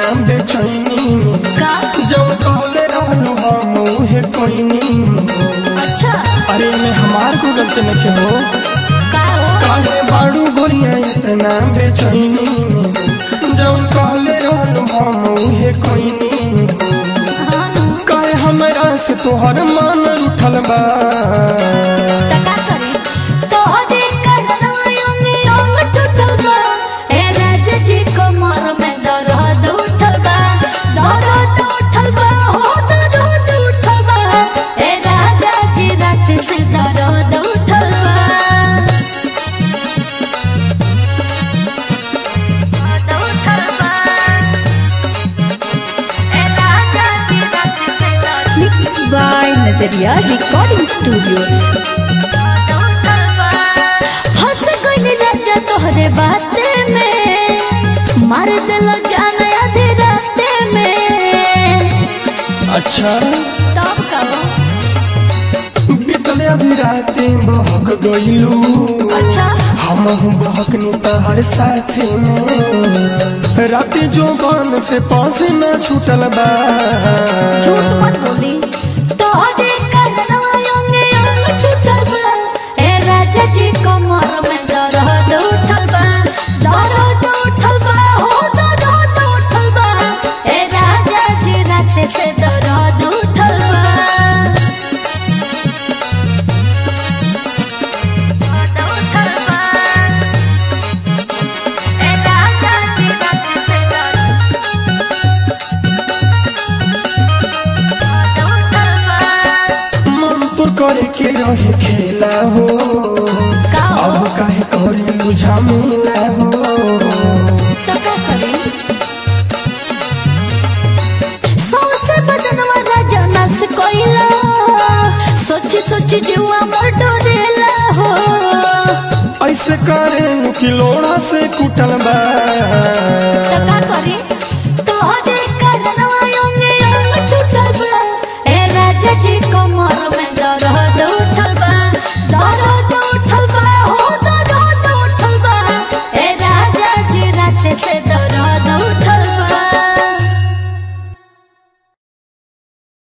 बेचैनी में का जब कहले रहलू हम उहे कोइनी अच्छा अरे में हमार को गलती नहीं हो का हो काहे बाड़ू गोरिया इतना बेचैनी में जब कहले रहलू हम उहे कोइनी हाँ नु काहे हमरा से तोहर मान उठल बा त का करी तोहरे कन्हैया में अंग टूटल बा ए राजा जी कमर में दर्द उठल बा दर्द उठल बा हो दर्द उठल बा ए राजा जी रात से दर्द उठल बा दर्द उठल बा ए राजा जी रात से दर्द mix by Najariya recording studio फंस गइल राजा तोहरे बाते में मार दिल जान आधे राते में अच्छा तब कहो बीतले अभी राते बहक गइलू अच्छा हम बहकनी तहर साथे में राते जो बन से पास न छूटल बा झूठ मत बोली तोहरे कन्हैया में अंग टूटल बा ए राजा जी कमर में दर्द उठल बा दर्द उठल बा हो दर्द उठल बा ए राजा जी रात से दर्द उठल बा दर्द उठल बा ए राजा जी रात से दर्द मन तो करे के रहे खेला हो का हो? अब काहे करे लुझा मिला हो तो का करी सौसे बदनवा राजा नस कोइला सोची सोची जीवा मोर डोरेला हो ऐसे करे कि लोड़ा से कुटल बा